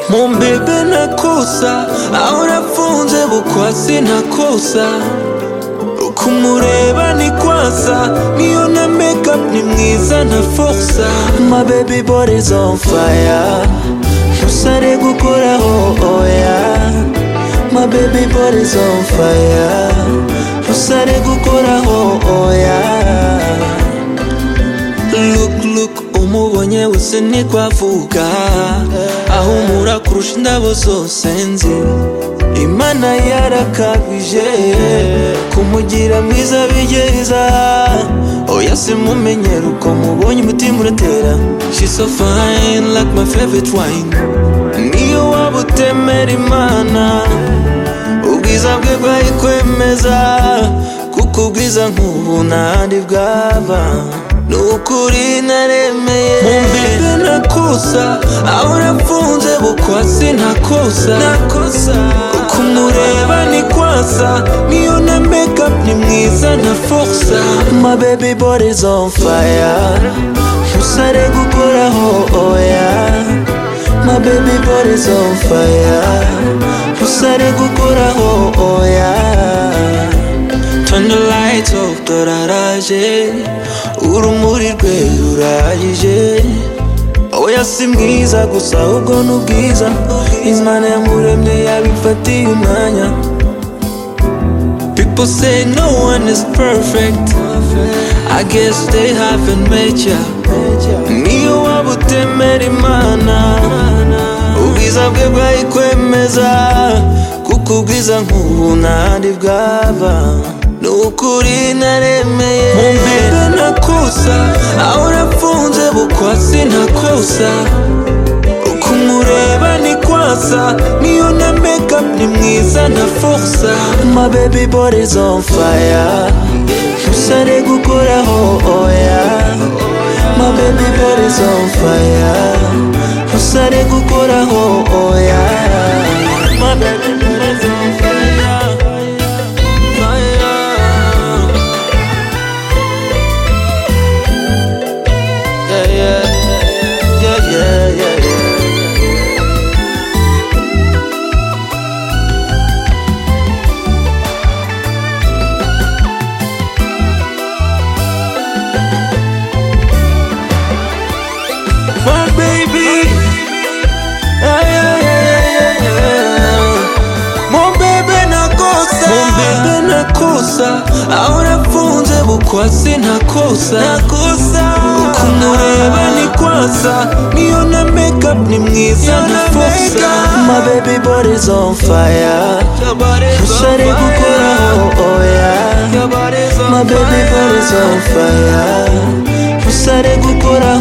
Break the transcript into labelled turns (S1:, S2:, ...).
S1: Mu mbebe nakosa aho nafunze bukwasi ntakosa kumureba ni kwasa niyo na makeup ni mwiza na forsa my baby body's on fire ntusare gukoraho oya my baby body's on fire ntusare gukoraho oya look look umubonye wese ntikwavuga ahumura kurusha indabo zose nzi imana yarakabije kumugira mwiza bigeza oya simumenyera uko mubonye umutima uratera she's so fine like my favorite wine niyo waba utemera imana ubwiza bwe bwayikwemeza kuko ubwiza nk'ubu ntahandi bwaba nukuri naremeye mumbebe nakosa aho nafunze bukwasi ntakosa nakosa kumureba ni kwasa niyo na makeup ni mwiza na forsa my baby body's on fire ntusare gukoraho oya my baby body's on fire ntusare gukoraho oya Turn the lights off turaraje urumuri rwe ruragije oya si mwiza gusa ahubwo ni ubwiza imana yamuremye yabifatiye umwanya people say no one is perfect i guess they haven't met ya niyo waba utemera imana ubwiza bwe bwayikwemeza kuko ubwiza nk'ubu ntahandi bwava nukuri naremeye mumbebe nakosa aho nafunze bukwasi ntakosa kumureba ni kwasa niyo na makeup ni mwiza na forsa my baby body's on fire ntusare gukoraho oya my baby body's on fire ntusare gukoraho oya my baby body's on fire fire yeah, yeah, yeah, yeah, yeah, yeah. My baby, yeah, yeah, yeah, yeah, yeah, yeah. mumbebe nakosa mumbebe nakosa aho nafunze bukwasi ntakosa nakosa kumureba ni kwasa niyo na makeup ni mwiza na forsa my baby body's on fire usare gukoraho oya my baby body's on fire usare gukoraho